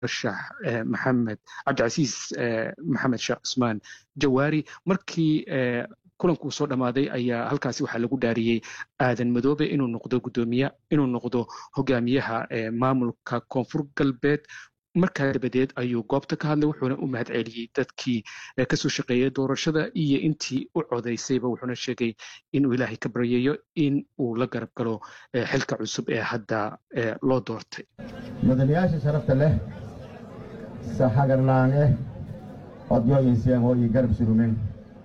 murashax maxamed cabdicasiis maxamed sheekh cusmaan jawaari markii kulankuu soo dhammaaday ayaa halkaasi waxaa lagu dhaariyey aadan madoobe inuu noqdo gudoomiye inuu noqdo hogaamiyaha maamulka koonfur galbeed markaa dabadeed ayuu goobta ka hadlay wuxuuna u mahad celiyey dadkii kasoo shaqeeyay doorashada iyo intii u codaysayba wuxuuna sheegay inuu ilaahay ka baryayo in uu la garab galo xilka cusub ee hadda loo doortay mudanayaasha sharafta leh sahagarlaange odyoyinsiyan oo ii garab surumen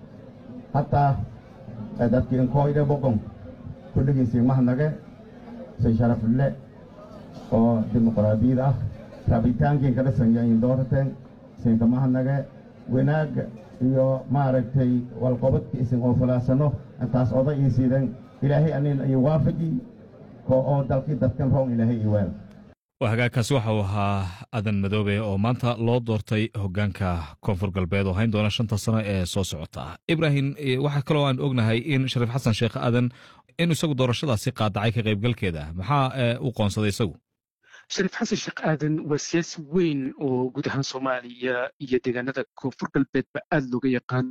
hataa dadkiin koyde boqon kulligiisii mahnage si sharafle oo dimuqraadiyad ah rabitaankiin ka dhisanyayin doorateen siinka mahnage wanaagga iyo maaragtay walqobadka isin oo falaasano intaas oda ii siiden ilaahay anin iyo waafaji oo dalkii dadkan roon ilaahay ii weel hagaagkaasi waxa uu ahaa adan madoobe oo maanta loo doortay hogaanka koonfur galbeed oo hayn doona shanta sano ee soo socota ibrahim waxaa kaloo aan ognahay in shariif xasan sheekh aadan in isagu doorashadaasi qaadacay ka qaybgalkeeda maxaa u qoonsaday isagu shariif xasan sheekh aadan waa siyaasi weyn oo guud ahaan soomaaliya iyo deegaanada koonfur galbeedba aada looga yaqaan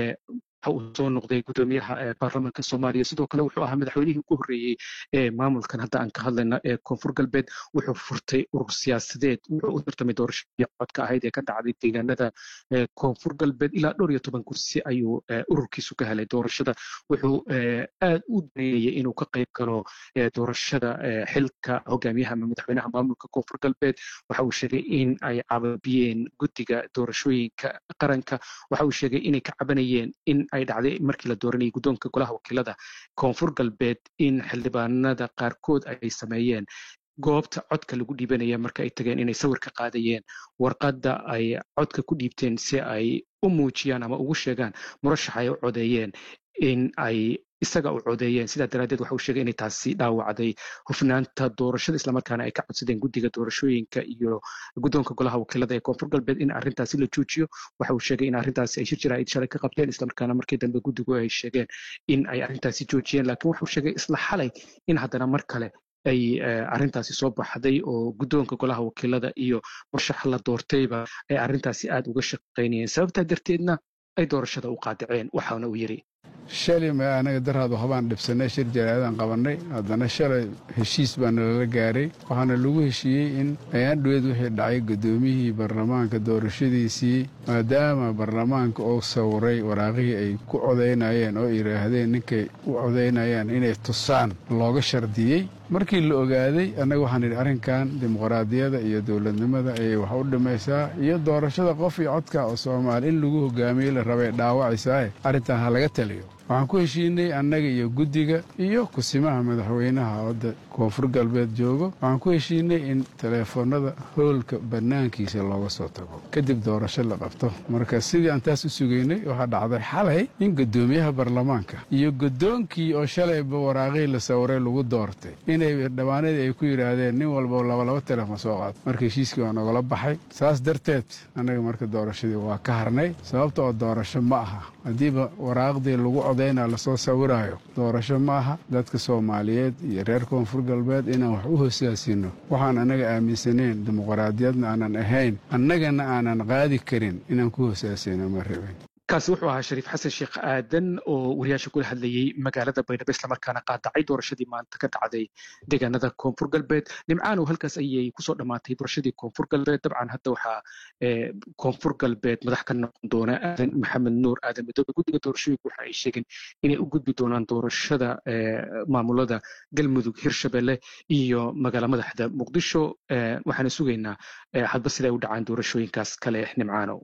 uu soo noqday gudoomiyaha baarlamaanka soomaaliya sidoo kale wuxuu ahaa madaxweynihii ugu horreeyey ee maamulkan hadda aan ka hadlayna ee koonfur galbeed wuxuu furtay urur siyaasadeed wuxuu u tartamay doorashadii codka ahayd ee ka dhacday deegaanada koonfur galbeed ilaa dhowr iyo toban kursi ayuu ururkiisu ka helay doorashada wuxuu aad u daneeyey inuu ka qayb galo doorashada xilka hogaamiyaha ama madaxweynaha maamulka koonfur galbeed waxa uu sheegay in ay cababiyeen guddiga doorashooyinka qaranka waxa uu sheegay inay ka cabanayeen in ay dhacday markii la dooranayay guddoonka golaha wakiilada koonfur galbeed in xildhibaanada qaarkood ay sameeyeen goobta codka lagu dhiibanaya marka ay tageen inay sawir ka qaadayeen warqadda ay codka ku dhiibteen si ay u muujiyaan ama ugu sheegaan murashax ay u codeeyeen in ay isaga u codeeyeen sidaa daraaddeed waxa uu sheegay inay taasi dhaawacday hufnaanta doorashada islamarkaana ay ka codsadeen guddiga doorashooyinka iyo guddoonka golaha wakiilada ee koonfur galbeed in arrintaasi la joojiyo waxa uu sheegay in arrintaasi ay shir jaraa'id shalay ka qabteen islamarkaana markii dambe guddigu ay sheegeen in ay arrintaasi joojiyeen laakiin wuxuu sheegay isla xalay in haddana mar kale ay arrintaasi soo baxday oo guddoonka golaha wakiilada iyo murashax la doortayba ay arrintaasi aad uga shaqaynayeen sababtaa darteedna ay doorashada u qaadaceen waxaana uu yidhi shalay ma anaga daraadu habaan dhibsannay shir jaraa'idaan qabannay haddana shalay heshiis baa nalala gaaray waxaana lagu heshiiyey in ayaan dhoweed wixii dhacay guddoomiyihii baarlamaanka doorashadiisii maadaama baarlamaanka uu sawiray waraaqihii ay ku codaynayeen oo yidhaahdeen ninkay u codaynayaan inay tusaan looga shardiyey markii la ogaaday annaga waxaan idhi arrinkan dimuqraadiyada iyo dowladnimada ayay wax u dhimaysaa iyo doorashada qof iyo codka oo soomaali in lagu hogaamiyey la rabay dhaawacaysae arrintan ha laga taliyo waxaan ku heshiinay annaga iyo guddiga iyo kusimaha madaxweynaha wadda koonfur galbeed joogo waxaan ku heshiinay in teleefoonnada hoolka bannaankiisa looga soo tago kadib doorasho la qabto marka sidii aan taas u sugaynay waxaa dhacday xalay in guddoomiyaha baarlamaanka iyo guddoonkii oo shalayba waraaqihii la sawiray lagu doortay inay dhawaanadii ay ku yidhaahdeen nin walba labalaba teleefon soo qaad marka heshiiskii waa nagala baxay saas darteed annaga marka doorashadii waa ka harnay sababta oo doorasho ma aha haddiiba waraaqdii lagu codayna lasoo sawiraayo doorasho ma aha dadka soomaaliyeed iyo reer koonfur galbeed inaan wax u hosaasino waxaan annaga aaminsaneen dimuqraadiyadna aanan ahayn annagana aanan qaadi karin inaan ku hosaasino ma rabin kaasi wuxuu ahaa shariif xasan sheekh aadan oo wariyaasha kula hadlayey magaalada baydhabo islamarkaana qaadacay doorashadii maanta ka dhacday deegaanada koonfur galbeed nimcaanow halkaas ayay kusoo dhammaatay doorashadii koonfur galbeed dabcan hadda waxaa koonfur galbeed madax ka noqon doona aadan maxamed nuur aadan madoobe guddiga doorashooyinka waxa ay sheegeen inay u gudbi doonaan doorashada maamulada galmudug hirshabelle iyo magaala madaxda muqdisho waxaana sugaynaa hadba siday u dhacaan doorashooyinkaas kale nimcaanow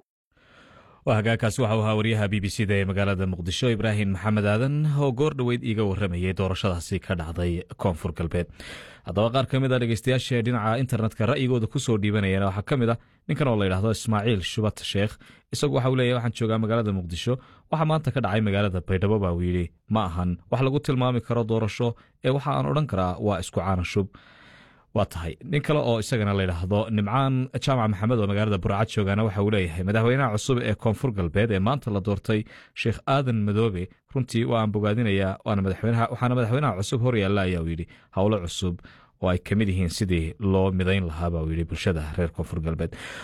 waa hagaagkaasi waxa uu ahaa waryaha b b c da ee magaalada muqdisho ibraahim maxamed aadan oo goor dhoweyd iiga warramayay doorashadaasi ka dhacday koonfur galbeed haddaba qaar ka mid a dhegeystayaasha dhinaca internetka ra'yigooda ku soo dhiibanayeen waxaa ka mid ah ninkan oo la yidhahdo ismaaciil shubat sheekh isagu waxa uu leeyahy waxaan joogaa magaalada muqdisho waxaa maanta ka dhacay magaalada baydhabo baa uu yidhi ma ahan wax lagu tilmaami karo doorasho ee waxa aan odhan karaa waa isku caana shub waa tahay nin kale oo isagana layidhaahdo nimcaan jaamac maxamed oo magaalada burcad joogaana waxa uu leeyahay madaxweynaha cusub ee koonfur galbeed ee maanta la doortay sheekh aadan madoobe runtii waa aan bogaadinayaa waxaana madaxweynaha cusub hor yaalla ayaa uu yidhi howlo cusub oo ay kamid yihiin sidii loo midayn lahaa baa uu yidhi bulshada reer koonfur galbeed